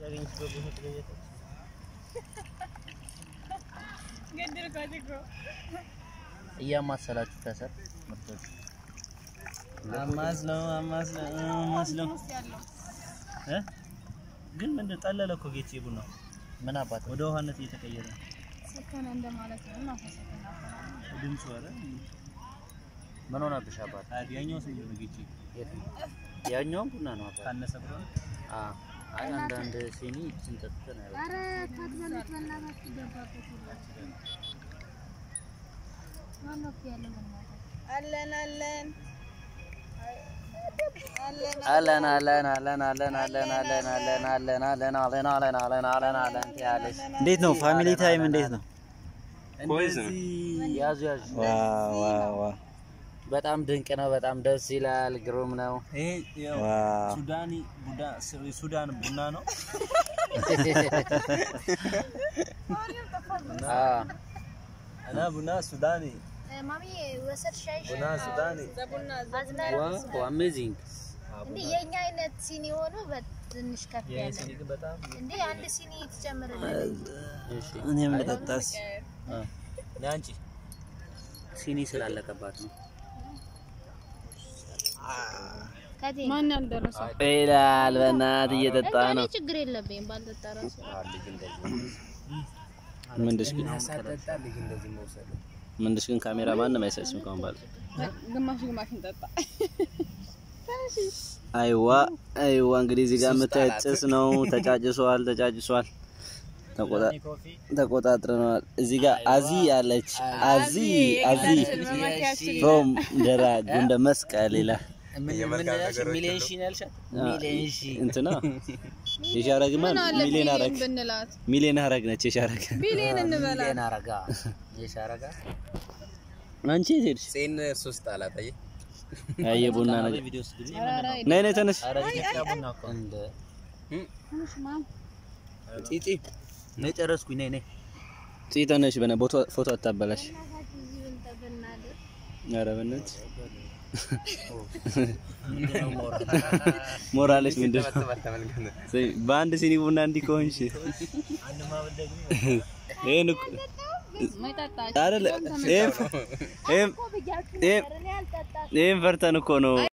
ያገኘችበት ቦታ ትገኛለች። ገደልኳት እኮ እያማሰላችሁ ከሰር ምርቶች አማስለው አማስለው አማስለው ውስጥ ያለው እ ግን ምንድን ጠለለ እኮ ጌቼ ቡና ምን አባት ወደ ውሃነት እየተቀየረ ነው ሰከነ እንደማለት ነው እና ሰከነ ድምፁ። ኧረ ምን ሆነብሽ አባት? አይ ያኛው ስንት ነው ጌቼ? የት ነው? ያኛውም ቡና ነው አባት። ካነሰ ብሎ ነው? አ አይ አንዳንድ ሲኒ ይችን ጠጥተን አይበቃም። አረ ታትበሉት በእናታችሁ ገባበት ሁሉ ማነው እኮ ያለው በእናታችሁ አለን አለን አለን አለን አለን አለን አለን አለን አለን አለን አለን አለን አለን አለን አለን አለን ትያለሽ። እንዴት ነው ፋሚሊ ታይም እንዴት ነው? ፖይዝን ያዙ ያዙ። ዋው ዋው ዋው በጣም ድንቅ ነው። በጣም ደስ ይላል። ግሩም ነው። ይሄ ያው ዋው ሱዳኒ ቡዳ ሱዳን ቡና ነው። አ እና ቡና ሱዳኒ ማሚ ወሰድ ሻይሽ ቡና ሱዳኒ ዋው አሜዚንግ እንዴ የኛ አይነት ሲኒ ሆኖ በትንሽ ከፍ ይሄ ያለ ሲኒ ግን በጣም እንዴ አንድ ሲኒ ትጨምርልኝ እሺ እኔም ልጠጣስ አ ለአንቺ ሲኒ ስላለቀባት ነው። ከቴ ማን ያልደረሰ ይላል በእናት እየጠጣ እኔ ነው። ችግር የለብኝም ባልጠጣ ራሱ ምንድሽ ግን ምንድሽ ግን ካሜራ ማንም አይሰጭም ከሆን ባለ ግማሽ ግማሽ እንጠጣ። አይዋ አይዋ እንግዲህ እዚህ ጋር የምታዩት ጭስ ነው። ተጫጭሷል ተጫጭሷል። ተቆጣ- ተቆጣጥረነዋል። እዚህ ጋር አዚ አለች። አዚ አዚ ፍሮም ደራ ጉንደ መስቀል ይላል ሚሊዮን ሺ ነው ያልሻት? ሚሊዮን ሺ እንትና የሻረግማ ሚሊዮን አረግ ብንላት ሚሊዮን አረግ ነች የሻረግ ቢሊየን እንበላት። ሚሊዮን አረጋ የሻረጋ አንቺ የት ሄድሽ? ሴን ሶስት አላት አየህ አየ ቡና ነገር ቪዲዮ ውስጥ ጊዜ ነይ ነይ ተነሽ ኧረ ኢትዮጵያ ቡና እኮ እንደ ጢጢ ነይ ጨረስኩኝ። ነይ ነይ ጽይ ተነሽ በነ ፎቶ ፎቶ አታበላሽ። ኧረ በእናትሽ ምንድነው ሞራል? ሞራልሽ ምንድን ነው? ተባተ ተመልከት ጽይ፣ በአንድ ሲኒ ቡና እንዲህ ከሆንሽ ይሄን እኮ ማይጠጣ አይደለ ይሄን ይሄን ይሄን ፈርተን እኮ ነው